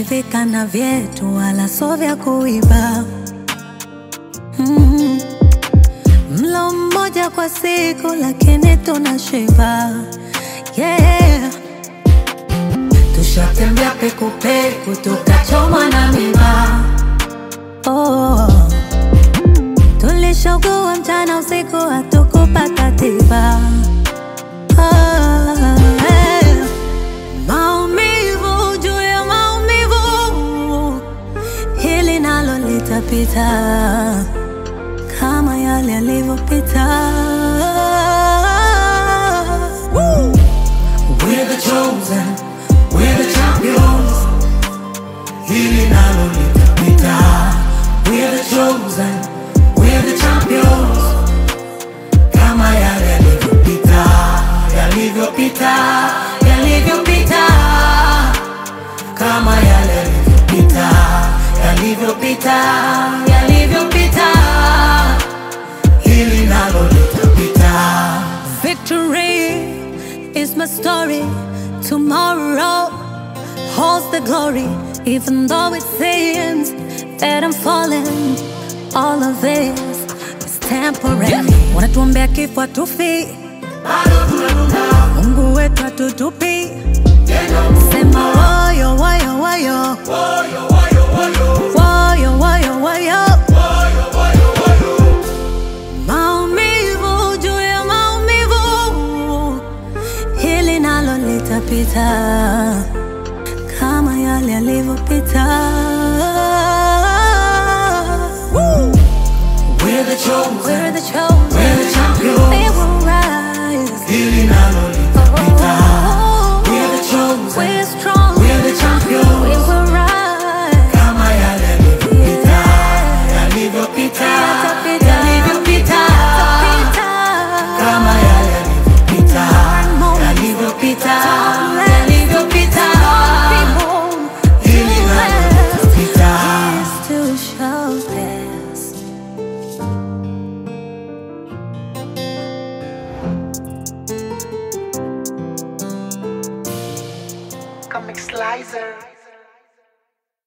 Tumeridhika na vyetu, wala sio vya kuiba. Mm. Mlo mmoja kwa siku, lakini tunashiba. Yeah. Tushatembea pekupeku, tukachomwa na miba. Oh. Tulishogua mchana usiku, hatukupata tiba. Ah, eh. Maumivu juu ya maumivu, hili nalo litapita kama yale yalivyopita. Woo! We're the chosen, we're the champions. Hili nalo litapita. We're the chosen, we're the champions. Kama yale yalivyopita, yalivyopita, yalivyopita. Kama yale yalivyopita, yalivyopita, yalivyopita. Hili nalo litapita. Victory is my story. Tomorrow holds the glory. Even though it seems that I'm falling, all of this is temporary. Wanatuombea kifo hatufi, Mungu wetu hatutupi. Sema woyo woyo woyo, woyo woyo woyo. Maumivu juu ya maumivu, hili nalo litapita kama yale yalivyopita.